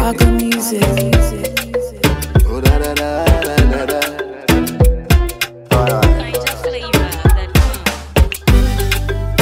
Rock music. Oh, da, da, da, da, da, da. Alright. Kind of flavor that comes.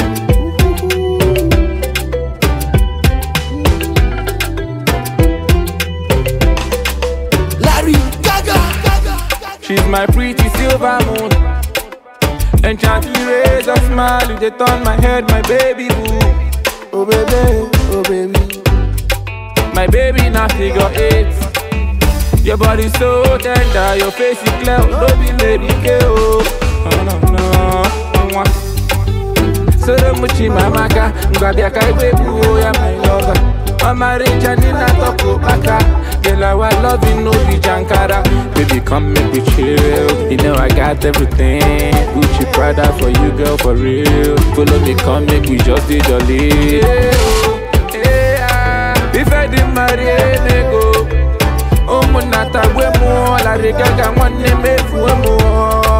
Larry Gaga. She's my pretty silver moon. Enchantly rays a smile, you they turn my head, my baby boo. Oh baby, oh baby. My baby now figure eight. Your body so tender, your face is clear, no be lady girl. Oh no no. Mwah. Soro muchi mamaka, ngwabia kai webu, oh yeah my lover. Mama Richa Nina Toko Baka Girl, our loving no be Jankara Baby, come make me chill You know I got everything Gucci Prada for you, girl, for real Follow me, come make we just did jolly yeah, oh, yeah. If I didn't marry a nego ụmụnnata gwe mụọ larịgaga nwanne m efuo mụọ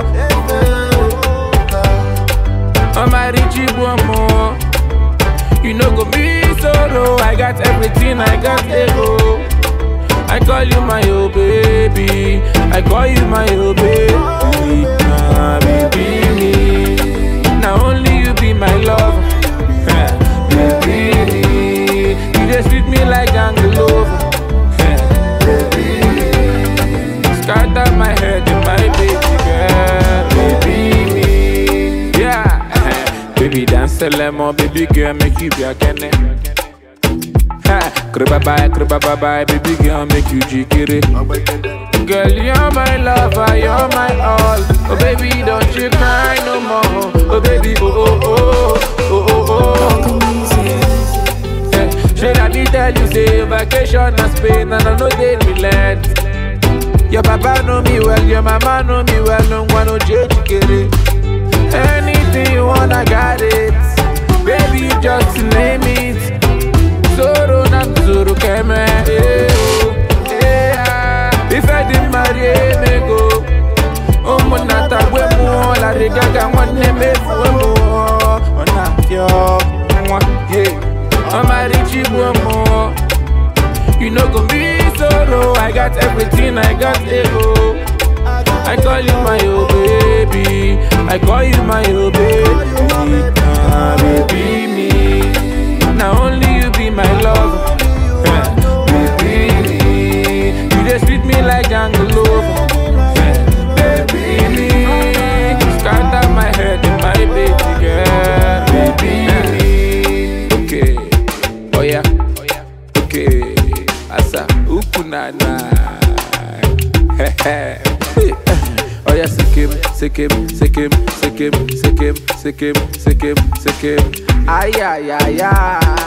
ọmarịchi gbuo mụọ You no go be solo. I got everything, I got ego. I call you my oh baby. I call you my oh baby. Ah, baby me. Now only you be my love. baby me. You just treat me like Angelova. Scatter my head in my baby girl. Baby me. Yeah. baby dance a lemon, baby girl make you be a kene. Ha, kriba bye, kriba bye bye, baby girl make you jikiri. Girl, you're my lover, you're my all. Oh baby, don't you cry no more. Oh baby, oh oh oh, oh oh oh. Rock music. Eh, Should I did tell you say vacation na Spain and I know they relent. Your papa know me well, your mama know me well, no one no change kere. Anything you want, I got it. Baby, you just name it. Zoro na zoro keme. eh, oh, eh, ah. If I didn't marry me go. ụmụnnata gwe mụọ larịgaga nwanne m efuo mụọ ọ na-apịọ nwa ye ọmarịchi gbuo mụọ You no go be solo, I got everything, I got ego. I call you my oh baby, I call you my oh baby, ah baby me. Now only you be my love, baby me. You just treat me like jungle lover, baby me. Scatter my head in my baby girl, baby me. Okay, oh yeah, okay, asa ukunana. Oh yeah, sikim, sikim, sikim, sikim, sikim, sikim, sikim, sikim. Ay, ay, ay, ay.